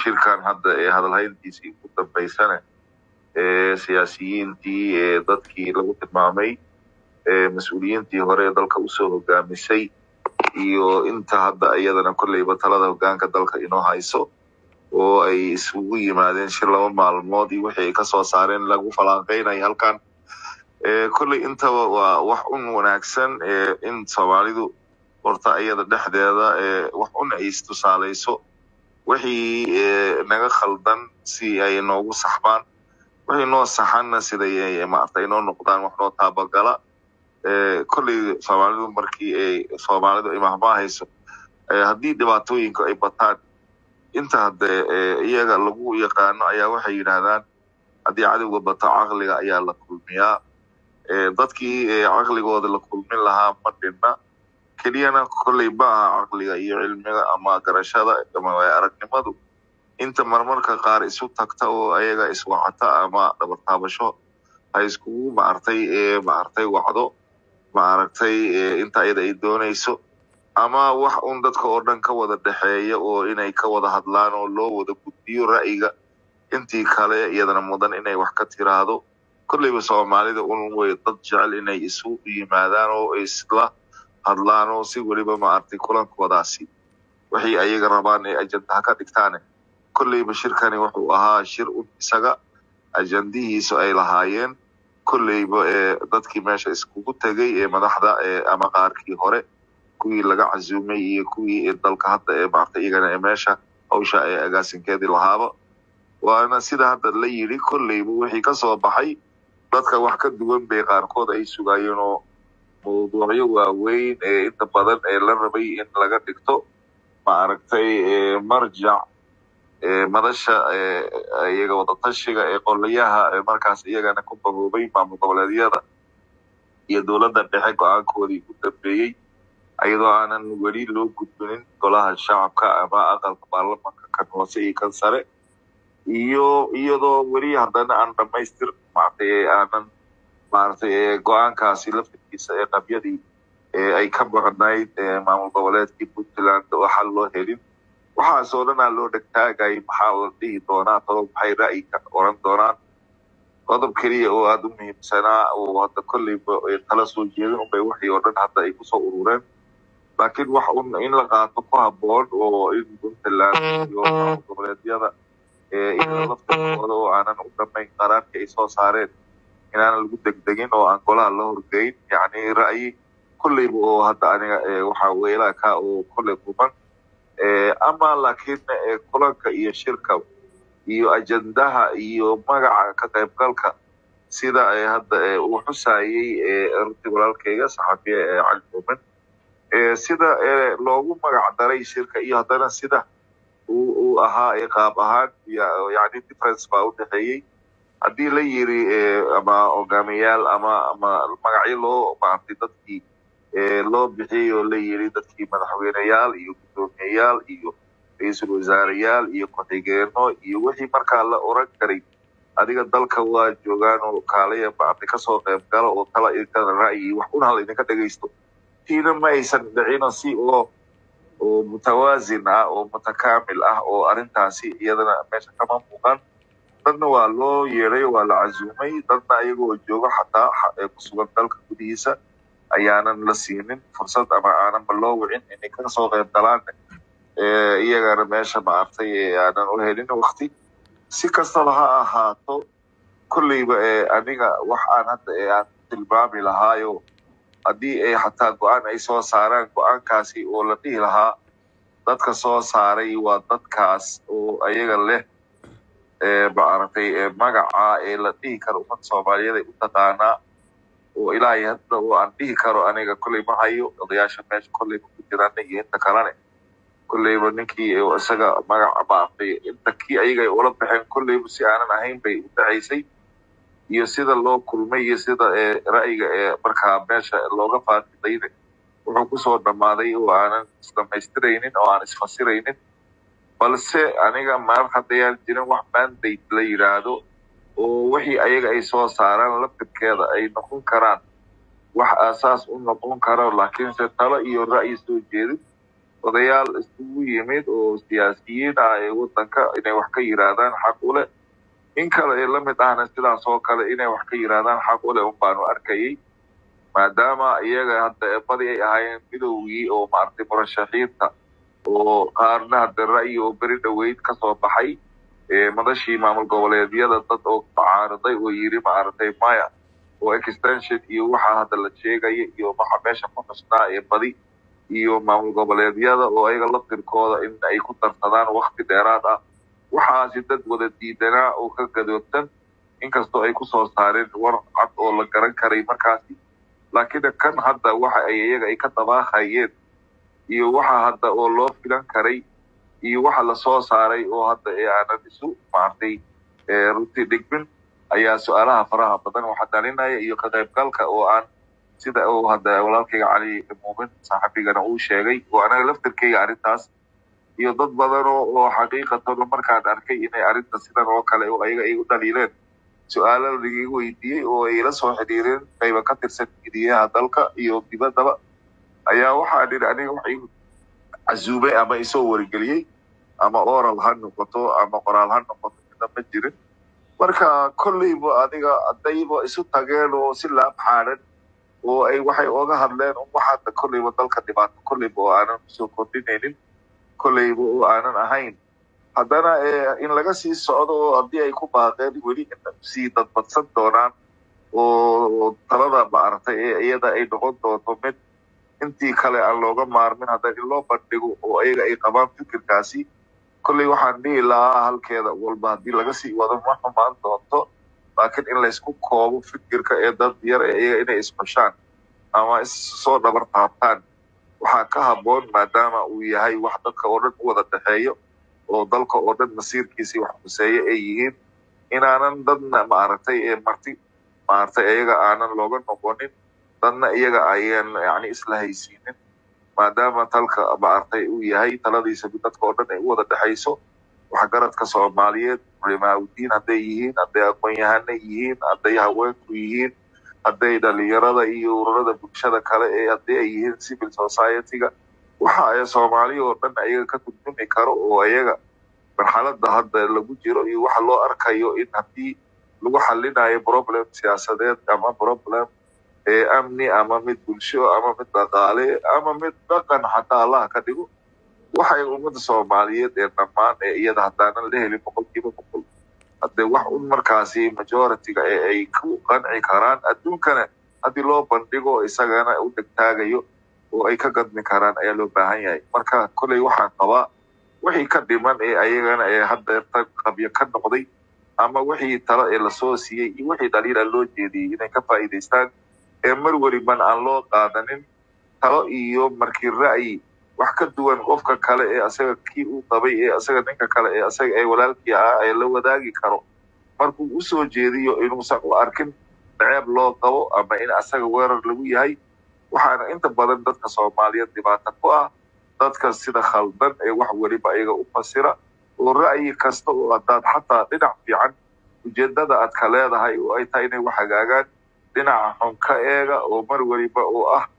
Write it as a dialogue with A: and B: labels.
A: shirkan hadda ee hadalhayntiisii ugu dambaysana ee siyaasiyiintii ee dadkii lagu tilmaamay ee mas-uuliyiintii hore ee dalka usoo hogaamisay iyo inta hadda iyadana kolleyba talada hogaanka dalka inoo hayso oo ay isugu yimaadeen shir laba maalmood iyo wixii ay kasoo saareen lagu falanqeynayo halkan kolley intaba waa wax un wanaagsan in soomaalidu horta iyada dhexdeeda wax un ay istusaalayso wixii naga khaldan si ay noogu saxbaan wixii noo saxanna siday maarta inoo noqdaan wax noo taabagala kolley soomaalidu markii ay soomaalidu ay mahmaahayso haddii dhibaatooyinku ay bataan inta hadde iyaga lagu yaqaano ayaa waxay yidhaahdaan haddii cadowga bato caqliga ayaa la kulmiyaa dadkii caqligooda la kulmin lahaa ma dhinna keliyana kolley ma aha caqliga iyo cilmiga ama garashada ama aragnimadu inta marmarka qaar isu tagta oo ayaga iswacata ama dhabartaabasho ha iskugu maartay maartay wacdo maaragtay inta iyada ay doonayso ama wax un dadka oo dhan ka wada dhexeeya oo inay ka wada hadlaan oo loo wada gudbiyo ra'yiga intii kale iyadana mudan inay wax ka tiraahdo kolleyba soomaalida un way dad jecel inay isu yimaadaan oo isla hadlaan oo si weliba maaragtay kulankoodaasi waxay ayaga rabaan ee ajandaha ka dhigtaane kolleyba shirkani wuxuu ahaa shir un isaga ajandihiisu ay lahaayeen kolleyba dadkii meesha iskugu tegay ee madaxda ama qaarkii hore kuwii laga casuumay iyo kuwii dalka hadda ee maartay iyagana ee meesha hawsha ee agaasinkeedii lahaaba waana sida hadda la yidhi kolleyba wixii kasoo baxay dadka wax ka duwan bay qaarkood ay sugaayeen oo mawduucyo waaweyn ee inta badan ee la rabay in laga dhigto maaragtay marjac madasha iyaga wadatashiga ee qolayaha markaas iyagana ku baboobay maamul goboleedyada iyo dowladda dhexe go-aankoodii u dambeeyey iyadoo aanan weli loo gudbinin golaha shacabka ama aqalka baarlamanka kan hoose iyo kan sare iyo iyadoo weli haddana aan dhamaystir maartay aanan maaragtay go-aankaasi laftirkiisa ee qabyadii ay ka maqnayd maamul goboleedkii puntland oo xal loo helin waxaasoo dhan aa loo dhegtaagay maxaa la dhihi doonaa todob maxay ra'yi ka oran doonaan qodob keliya oo aada u muhiimsanaa oo hadda kolleyba kala soo jeedin unbay wixii oo dhan hadda ay kusoo urureen laakiin wax un in la qaato ku habboon oo in puntland iyo maamul goboleedyada iyada laftirkooda oo aanan u dhamayn qaraarkii ay soo saareen inaanan lagu degdegin oo aan golaha la horgeyn yacni ra'yi kolleyba oo hadda aniga waxaa weelaa ka oo kolley kuman ama laakiin kulanka iyo shirka iyo ajandaha iyo magaca ka qaybgalka sida hadda uu xusayey runtii walaalkayga saxafiya cali muumin sida loogu magac daray shirka iyo haddana sida uu ahaa qaab ahaan yani difference baa u dhexeeyey haddii la yiri ama hogaamiyaal ama ama magacyo loo maartay dadkii loo bixiyey oo la yiri dadkii madaxweyneyaal iyo guddoomiyeyaal iyo ra-iisul wasaareyaal iyo ku-xigeeno iyo wixii markaa la oran karay adiga dalka waa joogaan oo kaalaya maartay kasoo qayb gala oo tala idinkana ra'yi wax un hal idinka dhegaysto tiina ma aysan dhicino si oo oo mutawaasin ah oo mutakaamil ah oo arrintaasi iyadana meesha kama muuqan dadna waa loo yeeday waa la casuumay dadna iyagoo joogo xataa ku sugan dalka gudihiisa ayaanan la siinin fursad ama aananba loo wicin inay kasoo qayb galaan iyagana meesha maartay aanan u helin wakti si kastaba ha ahaato kolleyba aniga wax aan hadda aan tilmaami lahaayo haddii ay xataa go-aan ay soo saaraan go-aankaasi oo la dhihi lahaa dadka soo saaray waa dadkaas oo ayaga leh maaragtay magaca ee la dhihi karo ummadda soomaaliyeed ay u taqaanaa oo ilaahay hadda oo aan dhihi karo aniga kolley ma hayo odayaasha meesha kolleyba ku jiraan iyo inta kalene kolleyba ninkii isaga magaca maartay inta kii ayaga ay ula baxeen kolleyba si aanan ahayn bay u dhacaysay iyo sida loo kulmay iyo sida ra'yiga ee markaa meesha looga faafidayne wuxuu kusoo dhammaaday oo aanan isdhamaystiraynin oo aan isfasiraynin balse aniga mar haddayaan jirin wax mandate la yidhaahdo oo wixii ayaga ay soo saaraan laftirkeeda ay noqon karaan wax aasaas u noqon karo laakiinse talo iyo ra'yi soo jeedin odayaal isugu yimid oo siyaasiyiin ah ee wadanka inay wax ka yiraahdaan xaq u leh in kale ee la mid ahna sidaas oo kale inay wax ka yiraahdaan xaq u leh un baanu arkayay maadaama iyaga hadda badi ay ahaayeen midowgii oo maaragtay murashaxiinta oo qaarna hadda ra'yi oo beri dhoweyd ka soo baxay madashii maamul goboleedyada dad oo tacaariday oo yiri maaragtay maya oo extension iyo waxa hadda la sheegaya iyo waxa meesha ku xusnaa ee badi iyo maamul goboleedyada oo ayaga laftirkooda in ay ku darsadaan wakti dheeraad ah waxaasi dad wada diidanaa oo ka gadoobtan inkastoo ay kusoo saareen war cad oo la garan karay markaasi laakiin kan hadda waxa ay iyaga ay ka dabaaqayeen iyo waxa hadda oo loo filan karay iyo waxa lasoo saaray oo hadda ee aanan isu maartay runtii dhigmin ayaa su-aalaha faraha badan waxa dhalinaya iyo ka qaybgalka oo aan sida uu hadda walaalkayga cali muumin saaxibigana uu sheegay oo anaga laftirkayga arrintaas iyo dad badan oo oo xaqiiqatan markaan arkay inay arrinta sidan oo kale oo ayaga ay u dhaliileen su-aalo lagaga weydiiyey oo ay la soo xidhiireen qayba ka tirsan midiyaha dalka iyo dibaddaba ayaa waxaa dhiri aniga waxay casuumay ama isoo wargeliyey ama oral ha noqoto ama qoraal ha noqoto mida ma jirin marka kolleyba adiga haddayba isu tageen oo si laab xaaran oo ay waxay oga hadleen un waxaada kolleyba dalka dhibaato kolleyba oo aanan usoo kordhinaynin kolleyba oo aanan ahayn haddana in laga sii socdo oo haddii ay ku baaqeen weli sii dadbadsan doonaan oo talada maaragtay ee iyada ay noqon doonto mid intii kale aan looga maarmin hadda in loo bandhigo oo ayaga ay qabaan fikirkaasi kolley waxaan dhihi lahaa halkeeda walba haddii laga sii wado ma xumaan doonto laakiin in laysku koobo fikirka ee dad yar ee iyaga inay isxushaan ama issoo dhabar taabtaan waxaa ka habboon maadaama uu yahay wax dadka oo dhan u wada dhexeeyo oo dalka oo dhan masiirkiisii wax xuseeyo ay yihiin inaanan dadna maaragtay ee marti maaragtay iyaga aanan looga noqonin dadna iyaga ayaan yani isla haysiinin maadaama talka maaragtay uu yahay taladiisa dadka oo dhan ay u wada dhexayso waxgaradka soomaaliyeed culimaaudiin hadday yihiin hadday aqoon-yahana yihiin hadday haweenku yihiin hadday dhalinyarada iyo ururada bulshada kale ee haddii ay yihiin civil society-ga waxa ay soomaaliya oo dhan ayaga ka turjumi karo oo ayaga marxalada hadda lagu jiro iyo waxa loo arkayo in haddii lagu xalinayo problem siyaasadeed ama problem ee amni ama mid bulsho ama mid dhaqaale ama mid dhaqan xataa allaha ka dhigo waxay ummadda soomaaliyeed ee dhammaan ee iyada haddaanan la helin boqolkiiba boqol haddee wax un markaasi majority-ga ee ay ku qanci karaan adduunkana haddii loo bandhigo isagana u degtaagayo oo ay ka gadmi karaan ayaa loo baahan yahay marka kolley waxaan qabaa wixii ka dhiman ee ayagana ee haddeerta qabyo ka noqday ama wixii talo ee lasoo siiyey iyo wixii dhaliila loo jeediyey inay ka faa'iidaystaan ee mar weliban aan loo qaadanin talo iyo markii ra'yi wax ka duwan qofka kale ee asaga kii uu qabay ee asaga ninka kale ee asaga ee walaalkii ahaa ee la wadaagi karo markuu usoo jeediyo inuusan u arkin ceeb loo qabo ama in asaga weerar lagu yahay waxaana inta badan dadka soomaaliyeed dhibaata ku ah dadka sida khaldan ee wax weliba iyaga u fasira oo ra'yi kasta oo haddaad xataa dhinac fiican ujeedada aad ka leedahay oo ay tahay inay wax hagaagaan dhinaca xun ka eega oo mar weliba oo ah